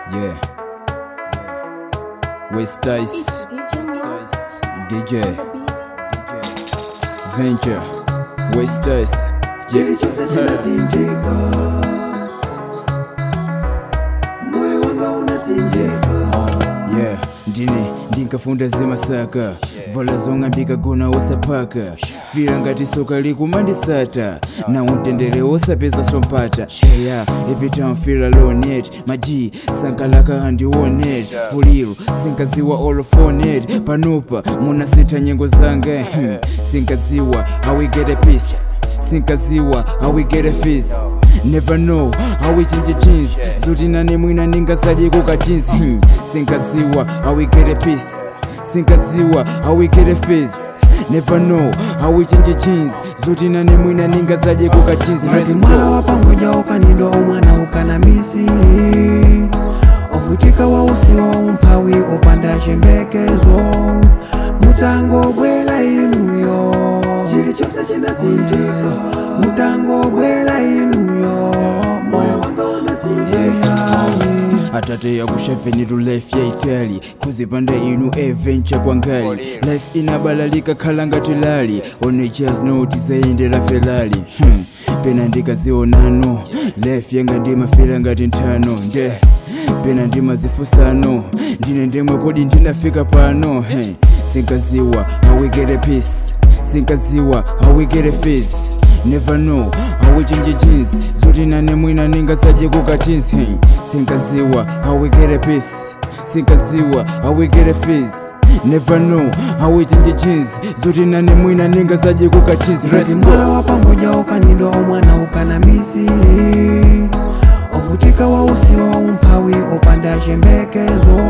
Yeah. West Dice. It's DJ Mark. DJ. on the beat. Venture. West Dice. chilichose chinasinjika moyo wanga unasinjika Yeah. Ndine ndinkafunda zemasaka vala zong'ambika gona osapaka fira ngati soka likumandisata na untendere osapeza sompata eya every time feel alone it maji sankalaka andionet fuliro sinkaziwa all on it panopa munasintha nyengo zanga hmm. sinkaziwa how we get a peace sinkaziwa how we get a fees never know how we change jeans zuti nane mwina ningasadye kuka jeans hmm. sinkaziwa how we get a peace sinkaziwa how we get a fees never know how we change jeans zuti nane mwina ningasadye kuka jeans ngati Let's mwala go. wa pangoja ukanidwa omwana ukana misiri ovutika wa usiwa umphawi upanda chembekezo mutango bwela inuyo chilichonse chinasinjika mutango bwela inuyo moyo wanga unasinjika atate yakushavenitu life ya itali kuzipanda inu adventure kwangali life inabalalika khala ngati lali onechas no tizayendera ferali hmm. pena ndikazionano life yanga ndimafira ngati nthano nde pena ndimazifusano ndine ndemwe kodi ndinafika pano hey. sinkaziwa how we get a peace sinkaziwa how we get a face never know how we change jeans zuti nane mwina ningasadye kuka jeans hey. sinkaziwa how we get a peace sinkaziwa how we get a face never know how we change jeans zuti nane mwina ningasadye kuka jeans ngati let's mwala go wa pangoja ukanidwa omwana ukana misiri ovutika wa usiwa umphawi upanda chembekezo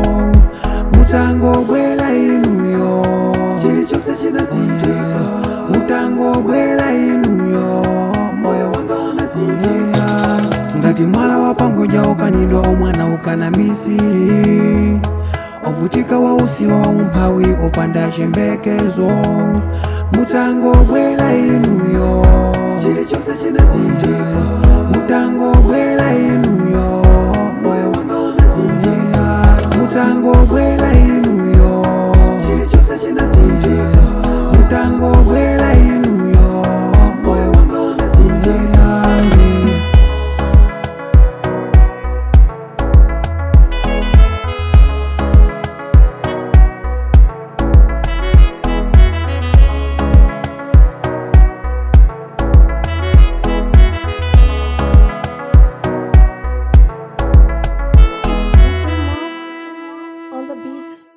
mutango bwela inuyo chilichonse chinasinjika mutango bwela inuyo moyo wanga unasinjika ngati mwala wa pangoja ukanidwa omwana ukana misiri ovutika wa usiwa umphawi upanda chembekezo mutango bwela inuyo chilichonse chinasinjika mutango bwela inuyo moyo wanga unasinjika mutango bwela inuyo chilichonse chinasinjika mutango bwela inuyo moyo wanga unasinjika It's DJ Mark on the beat.